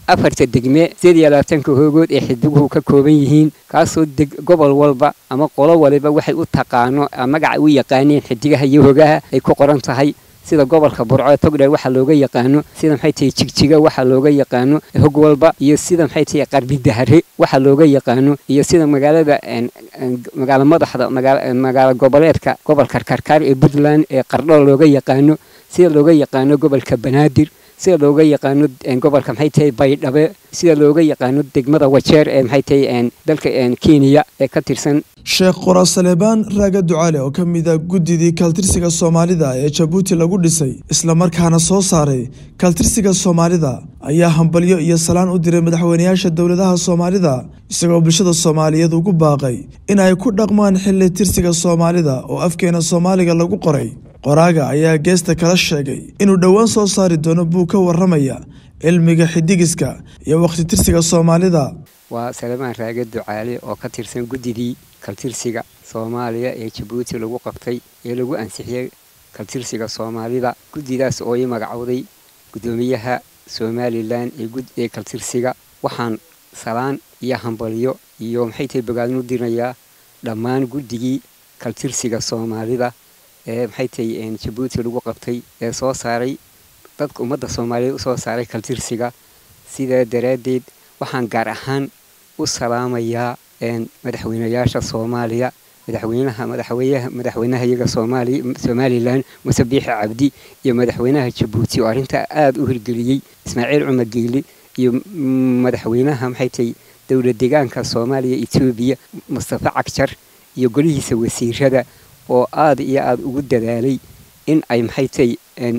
afarta degme sideed iyo labaatanka hoogood ee xidiguhu ka kooban yihiin kaasoo deg gobol walba ama qolo waliba waxay u taqaano magaca u yaqaaneen xidigaha iyo hogaha ay ku qoran tahay sida gobolka burco ee togdheer waxaa looga yaqaano sida maxay tahay jigjiga waxaa looga yaqaano hog walba iyo sida maxay tahay qarbi dahare waxaa looga yaqaano iyo sida magaalada magaalo madaxda magaalo goboleedka gobolka karkaar ee puntland ee qardho looga yaqaano sida looga yaqaano gobolka banaadir sida looga yaqaano gobolka maxay tahay baydhabe sida looga yaqaano degmada wajeer ee maxay tahay dalka kenya ee ka tirsan sheekh qora saleebaan raaga ducaale oo ka mid a guddidii kaltirsiga soomaalida ee jabuuti lagu dhisay islamarkaana soo saaray kaltirsiga soomaalida ayaa hambalyo iyo salaan u diray madaxweynayaasha dowladaha soomaalida isagoo bulshada soomaaliyeed ugu baaqay in ay ku dhaqmaan xilli tirsiga soomaalida oo afkeena soomaaliga lagu qoray qoraaga ayaa geesta kala sheegay inuu dhowaan soo saari doono buug ka waramaya cilmiga xidigiska iyo wakhti tirsiga soomaalida waa saleebaan raage ducaale oo ka tirsan guddidii kaltirsiga soomaaliya ee jabuuti lagu qabtay ee lagu ansixiyey kaltirsiga soomaalida guddidaas oo ii magacowday guddoomiyaha somalilan ee kaltirsiga waxaan salaan iyo hambalyo iyo maxay tahay bogaadin u dirinayaa dhammaan guddigii kaltirsiga soomaalida ee maxay tahay jabuuti lagu qabtay ee soo saaray dadka ummadda soomaaliyeed usoo saaray kaltirsiga sidaa daraaddeed waxaan gaar ahaan u salaamayaa madaxweynayaasha soomaaliya madaxweynaha madaxweynaha madaxweynaha iyaga soomaaliya somalilan muse biixi cabdi iyo madaxweynaha jabuuti oo arrintaa aada u hirgeliyey ismaaciil cumar geeli iyo madaxweynaha maxay tahay dowla deegaanka soomaaliya etoobiya mustafa cagjar iyo golihiisa wasiirada oo aada iyo aada ugu dadaalay in ay maxay tahay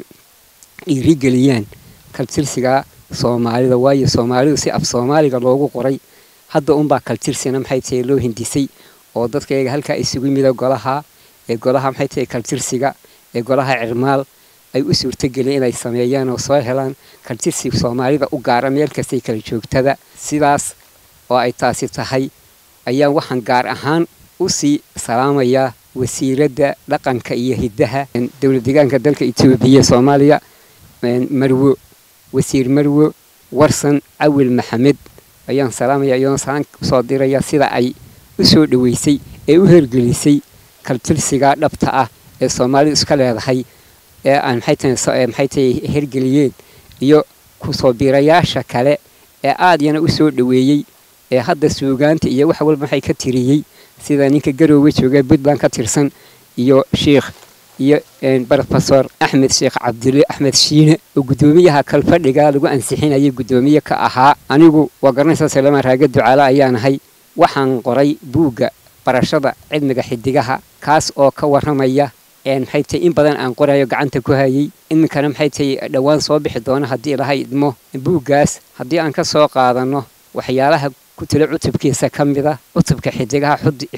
dhiirigeliyaan kaltirsiga soomaalida waayo soomaalidu si af soomaaliga loogu qoray hadda unbaa kaltirsina maxay tahay loo hindisay oo dadka iyaga halkaa isugu mida golaha ee golaha maxay tahay kaltirsiga ee golaha cirmaal ay u suurtageliyeen inay sameeyaan oo soo helaan kaltirsi soomaalida u gaara meel kastay kala joogtada sidaas oo ay taasi tahay ayaan waxaan gaar ahaan u sii salaamayaa wasiiradda dhaqanka iyo hiddaha dowla deegaanka dalka etoobiya soomaaliya marwo wasiir marwo warsan cawil maxamed ayaan salaamaya iyadoona salaan usoo diraya sida ay u soo dhoweysay ee u hergelisay kaltirsiga dhabta ah ee soomaalidu iska leedahay ee aan maxay tahay hergeliyeen iyo kusoo biirayaasha kale ee aad yana u soo dhoweeyey ee hadda suugaanta iyo wax walba maxay ka tiriyey sida ninka garoowe jooga puntland ka tirsan iyo sheikh iyo brofesor axmed sheekh cabdille axmed shiine oo guddoomiyaha kalfadhiga lagu ansixinayay guddoomiye ka ahaa anigu waa garanaysaa saleemaan raage ducaale ayaanahay waxaan qoray buugga barashada cilmiga xidigaha kaas oo ka waramaya maxay tahay in badan aan qorayo gacanta ku hayay iminkana maxay tahay dhowaan soo bixi doono haddii ilahay idmo buuggaas haddii aan ka soo qaadano waxyaalaha ku talo cutubkiisa ka mid a cutubka xidigaha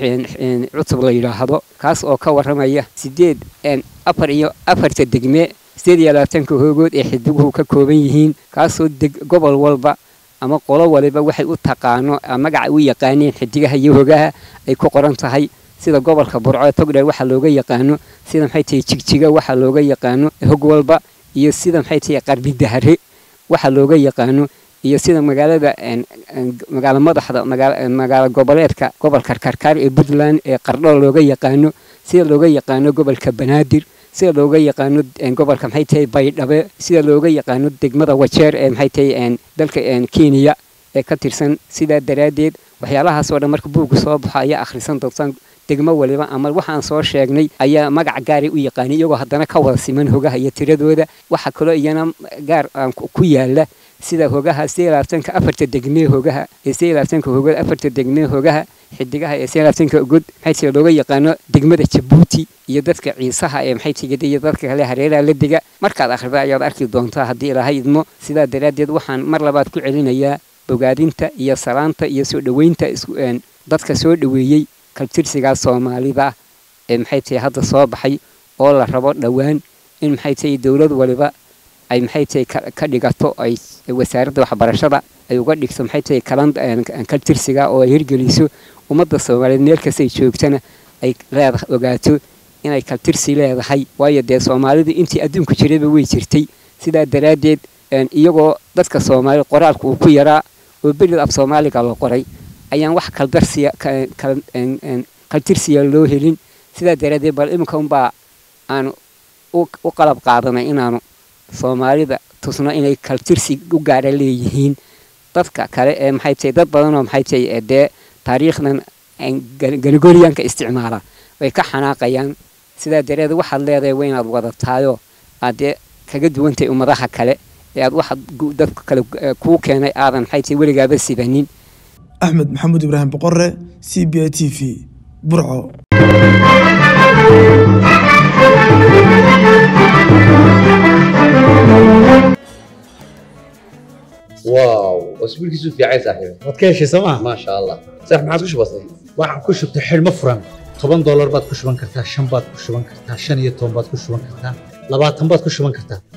cutub la yidhaahdo kaas oo ka waramaya sideed afar iyo afarta degme sideed iyo labaatanka hoogood ee xidiguhu ka kooban yihiin kaasoo deg gobol walba ama qolo waliba waxay u taqaano magaca u yaqaaneen xidigaha iyo hogaha ay ku qoran tahay sida gobolka burco ee togdheer waxaa looga yaqaano sida maxay tahay jigjiga waxaa looga yaqaano hog walba iyo sida maxay tahay qarbi dahare waxaa looga yaqaano iyo sida magaalada magaalo madaxda magaalo goboleedka gobolka karkaar ee puntland ee qardho looga yaqaano sida looga yaqaano gobolka banaadir sida looga yaqaano gobolka maxay tahay baydhabe sida looga yaqaano degmada wajeer ee maxay tahay dalka kenya ee ka tirsan sidaa daraaddeed waxyaalahaas oo dhan marka buugga soo baxo ayaa akhrisan doontaan degmo waliba ama waxaan soo sheegnay ayaa magac gaaray u yaqaanay iyagoo haddana ka wada siman hogaha iyo tiradooda waxaa kaloo iyana gaar ku yaala sida hogaha sideed labaatanka afarta degmee hogaha ee sideed labaatanka hogood afarta degmee hogaha xidigaha ee sideed labaatanka god maxay tahay looga yaqaano degmada jabuuti iyo dadka ciisaha ee maxay tahay iyo dadka kale hareeraha la dega markaad akhrida ayaad arki doontaa haddii ilaahay idmo sidaa daraaddeed waxaan mar labaad ku celinayaa bogaadinta iyo salaanta iyo soo dhoweynta dadka soo dhoweeyey kaltirsigaa soomaalida ee maxay tahay hadda soo baxay oo la rabo dhowaan in maxay tahay dowlad waliba ay maxay tahay ka dhigato ay wasaaradda waxbarashada ay uga dhigto maxay tahay kalan kaltirsiga oo ay hirgeliso ummadda soomaaliyeed meel kastay joogtana ay leedahay ogaato inay kaltirsi leedahay waayo dee soomaalidu intii adduunku jirayba way jirtay sidaa daraaddeed iyagoo dadka soomaali qoraalka uu ku yaraa oo berida af soomaaliga la qoray ayaan wax kaldarsiya kaltirsiya loo helin sidaa daraaddeed bal iminka unbaa aanu u qalab qaadanay inaanu soomaalida tusno inay kaltirsi u gaara leeyihiin dadka kale ee maxay tahay dad badanoo maxay tahay dee taariikhdan ganigoliyanka isticmaala way ka xanaaqayaan sidaa dareed waxaad leedahay waa inaad wadataayoo aad dee kaga duwantahay ummadaha kale ee aad waxa dadka kale kuu keenay aadan maxay tahay weligaaba sibanin axmed maxamuud ibraahim boqore c b i t v burco واو اسبوعك في عايز صاحبي waad ka heshay sooma ما شاء الله صح ما عادش بسيط waxaan ku shubtay xidhmo furan toban doolar baad ku shuban kartaa shan baad ku shuban kartaa shan iyo toban baad ku shuban kartaa labaatan baad ku shuban kartaa